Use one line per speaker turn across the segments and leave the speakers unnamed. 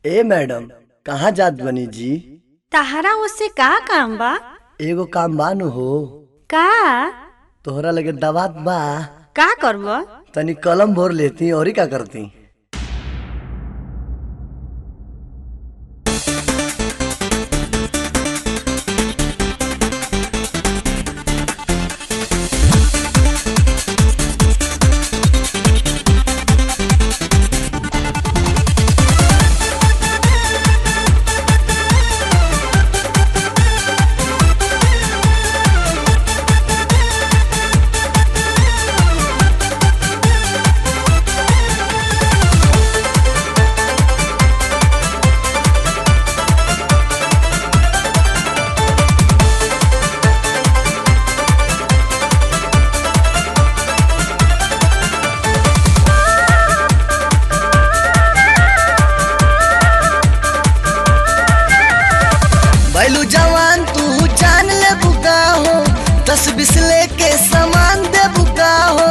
ए madam कहाँ जात बनी जी
तहरा उससे का काम बा
एगो काम बानु हो
का
तोहरा लगे दवात बा
का करब
तनी कलम भर लेती और का करती बैलू जवान तू जान ले बुका हो दस बीस लेके सामान दे बुका हो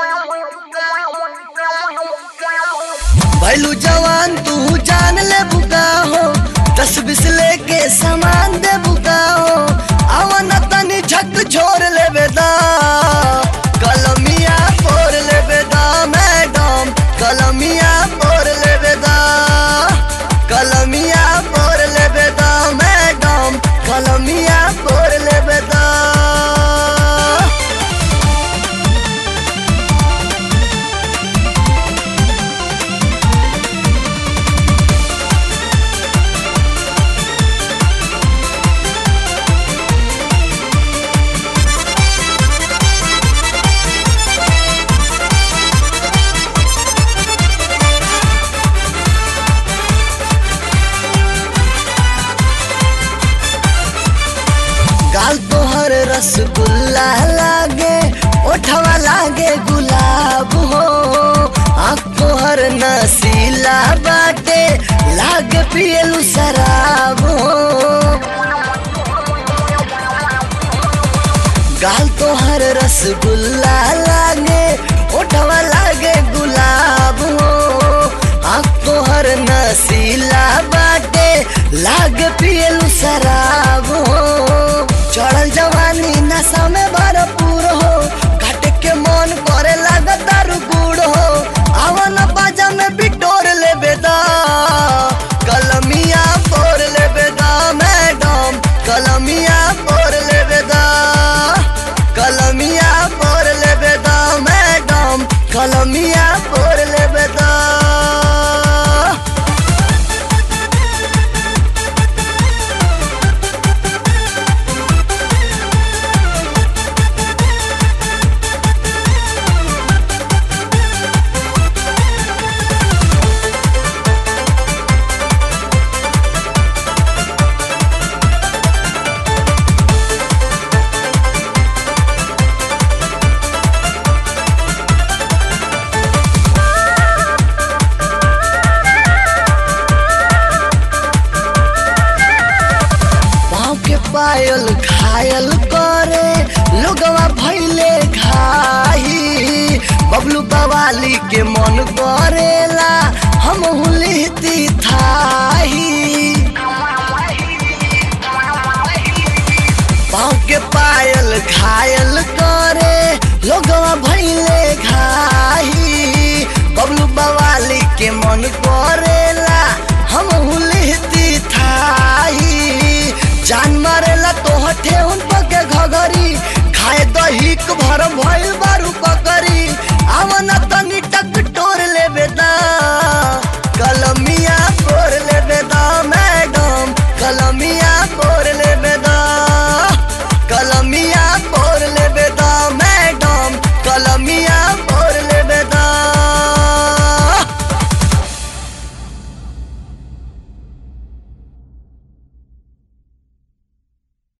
बैलू जवान तू जान ले बुका हो दस बीस लेके सामान दे बुका हो आवन तनी झक छोड़ ले बेदा कलमिया फोड़ ले बेदा मैडम कलमिया फोड़ ले बेदा कलमिया फोड़ ले बेदा मैडम कलमिया फोड़ ले बेदा गाल तोहर रसगुल्ला लागे ओठवा लागे गुलाब हो आँख तोहर नसीला बाटे लागे पियलू शराब हो गाल तोहर रसगुल्ला लागे ओठवा लागे गुलाब हो आँख तोहर नसीला बाटे लागे पियलू शराब हो चढ़ल जवानी नशा में भरपूर हो काटे के मन करे लागत दारू गुड़ हो आवन बाजा में बिटोर ले बेदा कलमिया फोड़ ले बेदा मैडम कलमिया फोड़ ले बेदा कलमिया फोड़ ले बेदा मैडम कलमिया फोड़ ले बेदा पाँव के पायल घायल करे लोगवा भैले घाई बबलू बवाली के मन करेला हम हुलिहती थाही पाँव के पायल घायल करे लोगवा भैले घाई बबलू बवाली के मन करेला हम हुलिहती थाही जान मारेला तो हठे उन पके घघरी खाए दही भर भइल